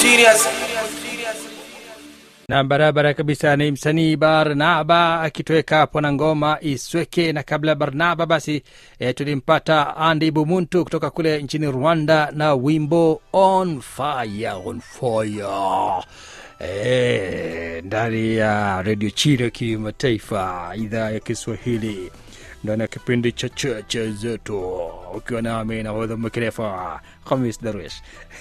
serious. na barabara kabisa ni msanii barnaba akitoweka hapo na ngoma isweke na kabla ya barnaba basi e, tulimpata andi bumuntu kutoka kule nchini rwanda na wimbo on fire on fire e, ndani ya redio chile kimataifa idhaa ya kiswahili ndani ya kipindi cha cheche zetu ukiwa nami nahodha mkerefa hamis darwish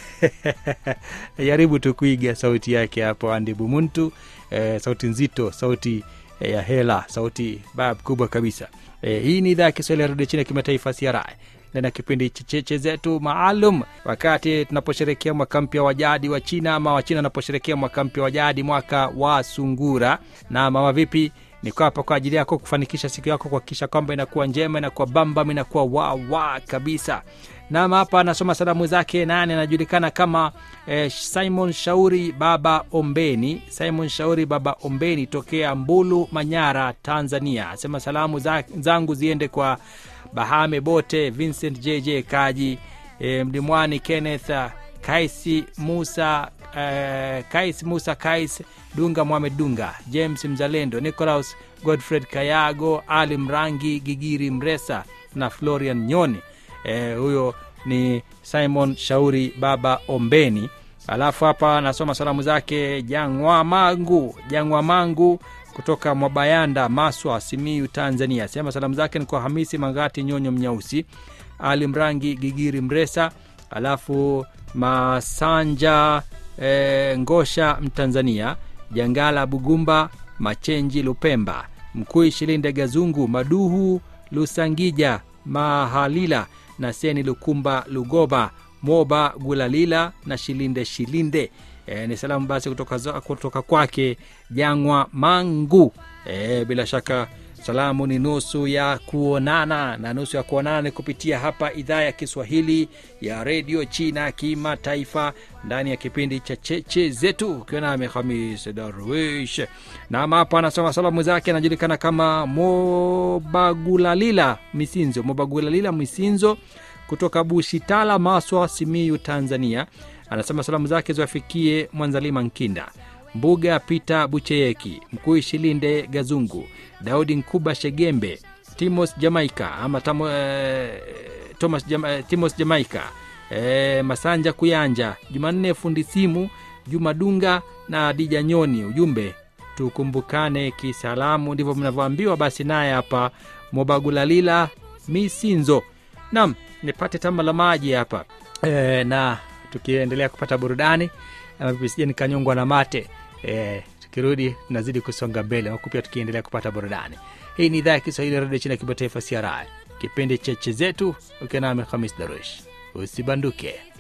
jaribu tu kuiga sauti yake hapo andi bumuntu eh, sauti nzito sauti eh, ya hela sauti bab kubwa kabisa eh, hii ni idhaa ya kiswahili ya redio chini ya kimataifa CRI ndani ya kipindi cha cheche zetu maalum wakati tunaposherekea mwaka mpya wa jadi wa china ama wachina wanaposherekea mwaka mpya wa jadi mwaka wa sungura na mama vipi niko hapa kwa ajili yako kufanikisha siku yako kuhakikisha kwamba inakuwa njema inakuwa bambam inakuwa wawa kabisa nam hapa anasoma salamu zake nane anajulikana kama eh, simon shauri baba ombeni simon shauri baba ombeni tokea mbulu manyara tanzania asema salamu za, zangu ziende kwa bahame bote vincent jj kaji eh, mlimwani kenneth uh, kaisi musa uh, kais musa kais dunga mohamed dunga james mzalendo nicolaus godfred kayago ali mrangi gigiri mresa na florian nyoni eh, huyo ni simon shauri baba ombeni alafu hapa nasoma salamu zake jangwa mangu jangwa mangu kutoka mwabayanda maswa simiu tanzania sema salamu zake ni kwa hamisi mangati nyonyo mnyausi ali mrangi gigiri mresa alafu masanja e, ngosha mtanzania jangala bugumba machenji lupemba mkui shilinde gazungu maduhu lusangija mahalila na seni lukumba lugoba moba gulalila na shilinde shilinde e, ni salamu basi kutoka, za- kutoka kwake jangwa mangu e, bila shaka salamu ni nusu ya kuonana na nusu ya kuonana ni kupitia hapa idhaa ya kiswahili ya redio china kimataifa ndani ya kipindi cha cheche zetu ukiwa nami hamis darwish nam hapa anasoma salamu zake anajulikana kama mobagulalila misinzo mobagulalila misinzo kutoka bushitala maswa simiyu tanzania anasema salamu zake ziwafikie mwanzalima nkinda mbuga pita bucheyeki mkuu shilinde gazungu daudi nkuba shegembe timos jamaika ama tamo, eh, thomas Jama, eh, timos jamaika eh, masanja kuyanja jumanne fundi simu juma dunga na dija nyoni ujumbe tukumbukane kisalamu ndivyo mnavyoambiwa basi naye hapa mobagulalila misinzo nam nipate tamba la maji hapa e, na tukiendelea kupata burudani ama vipi sije nikanyongwa na mate e, tukirudi tunazidi kusonga mbele huku pia tukiendelea kupata burudani hii ni idhaa ya kiswahili ya redio chini ya kimataifa cri kipindi cheche zetu ukiwa nami hamis darush usibanduke